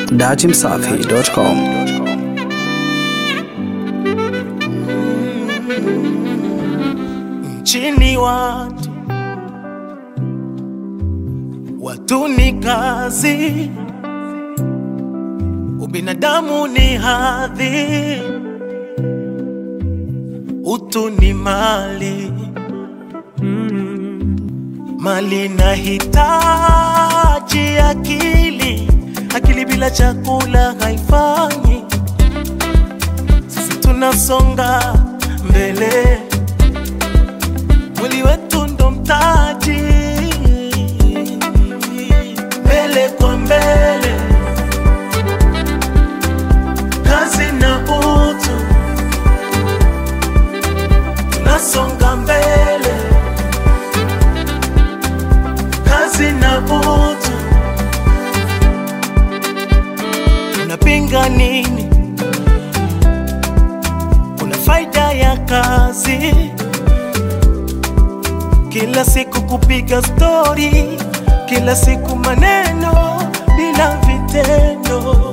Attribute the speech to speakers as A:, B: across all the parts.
A: datimsafi.com.
B: Nchini watu watu ni kazi, ubinadamu ni hadhi, utu ni mali. Mali na hitaji akili, akili bila chakula haifanyi. Sisi tunasonga mbele mwili wetu ndo mtaji, mbele kwa mbele, kazi na utu, tunasonga mbele, kazi na utu, tunapinga nini? Kuna faida ya kazi kila siku kupiga stori, kila siku maneno bila vitendo.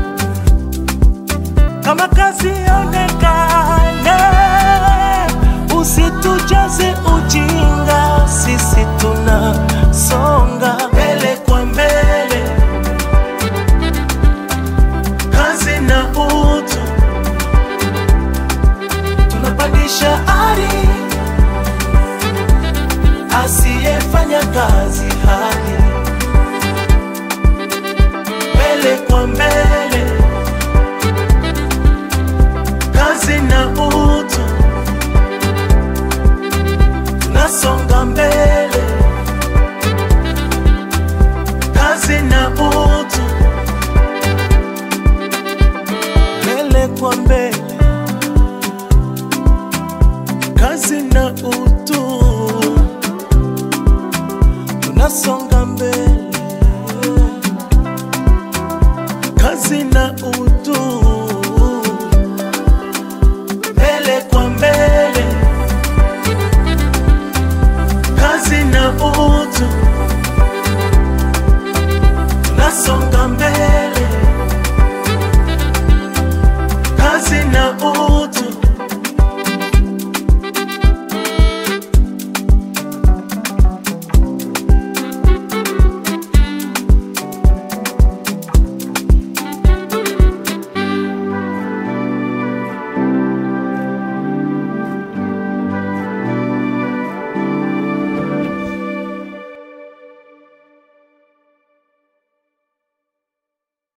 B: Kama kazi onekane, usitujaze ujinga, sisi tunasonga mbele kwa mbele, kazi na utu, tunapandisha ari asiyefanya kazi hali mbele kwa mbele